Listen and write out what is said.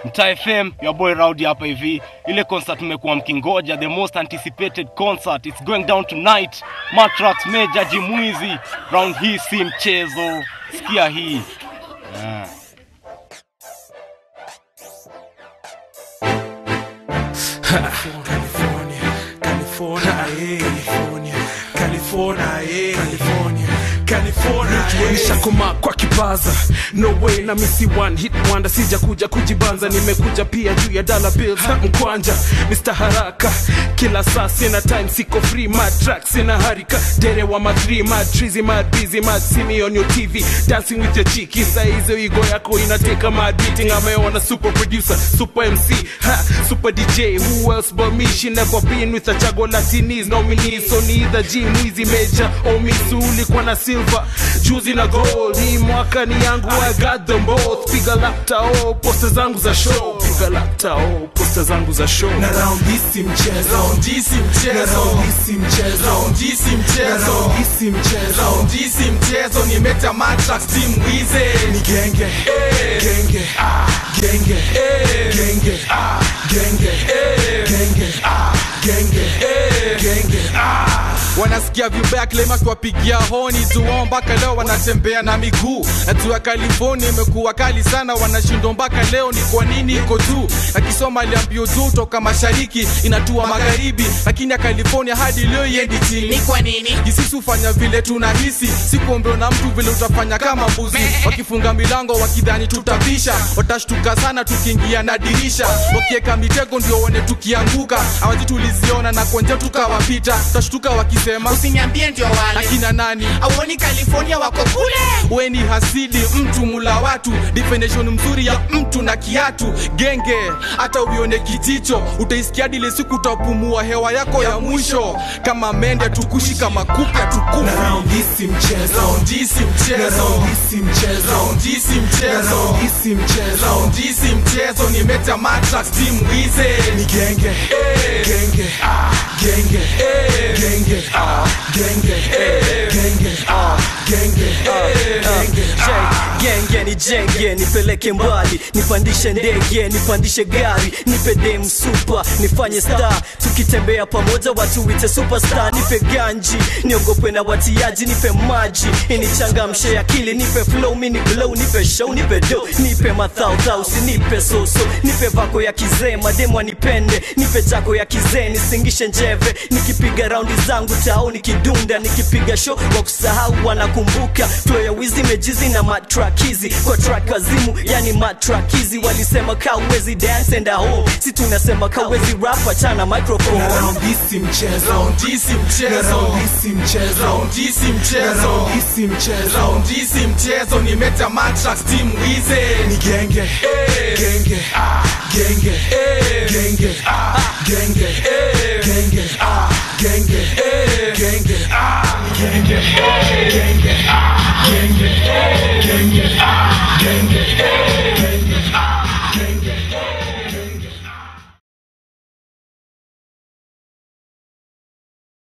Mtaa FM, your boy Rowdy hapa hivi. Ile concert mmekuwa mkingoja, the most anticipated concert. It's going down tonight. Matrax Major Jimwizi. Round hii si mchezo. Sikia hii. Yeah. California, California, eh. California, California, eh. California, California, eh. Nishakoma kwa kipaza no way na misi one hit wonder sija kuja kujibanza nimekuja pia juu ya dollar bills ha, mkwanja Mr. Haraka kila saa sina time siko free mad track sina harika dere wa madri mad trizy mad busy mad see me on your TV dancing with your chiki saa hizo igo yako inateka mad beating ameona super producer super MC ha, super DJ who else but me she never been with a chago latinis nominees so neither G Mwizi Major or Misu ulikuwa na silver juzi na gold hii mwaka ni yangu I got them both piga lapta oh posta zangu za show piga lapta oh posta zangu za show na round hii si mchezo Round hii si na mchezo round hii si mchezo Round hii si na mchezo round hii si mchezo Round hii si mchezo nimeta matrax team wize ni genge genge genge genge genge genge genge genge wanasikia vibaya klema kiwapigia honi zuo mpaka leo wanatembea na miguu natua california imekuwa kali sana wanashindwa mpaka leo ni kwa nini iko juu akisoma aliambio juu toka mashariki inatua magharibi lakini ya california hadi leo iendi chini kwa nini jisisi hufanya vile tunahisi sikuombeo na mtu vile utafanya kama mbuzi wakifunga milango wakidhani tutapisha watashtuka sana tukiingia na dirisha wakieka mitego ndio one tukianguka awazi tuliziona na konje tukawapita tutashtuka wakisema usiniambie ndio wale akina nani auoni california wako kule we ni hasidi mtu mula watu definition mzuri ya mtu na kiatu genge hata uione kijicho utaisikia dile siku utapumua hewa yako ya mwisho kama mende tukushi kama kupe na tukufi round hii si mchezo Round hii si na mchezo round hii si mchezo Round hii si na mchezo round hii si mchezo Round hii si mchezo nimeta matrax team wize ni genge genge genge genge genge genge genge genge genge ni jenge nipeleke mbali nipandishe ndege nipandishe gari nipe dem super nifanye star tukitembea pamoja watu wite superstar nipe ganji niogope na watiaji nipe maji inichangamshe akili nipe flow mini glow nipe show nipe do nipe mathautha usinipe soso nipe vako ya kizee mademu anipende nipe chako ya kizee nisingishe njeve nikipiga raundi zangu tao nikidunda nikipiga show wa kusahau wanakumbuka flow ya wizi mejizi na matrakizi kwa track wazimu yani matrakizi walisema kawezi dance and home si tunasema kawezi rap achana microphone na round hii si mchezo Round hii si na mchezo round hii si mchezo Round hii si na mchezo round hii si mchezo Round hii si mchezo nimeta matrax team wize ni genge genge genge genge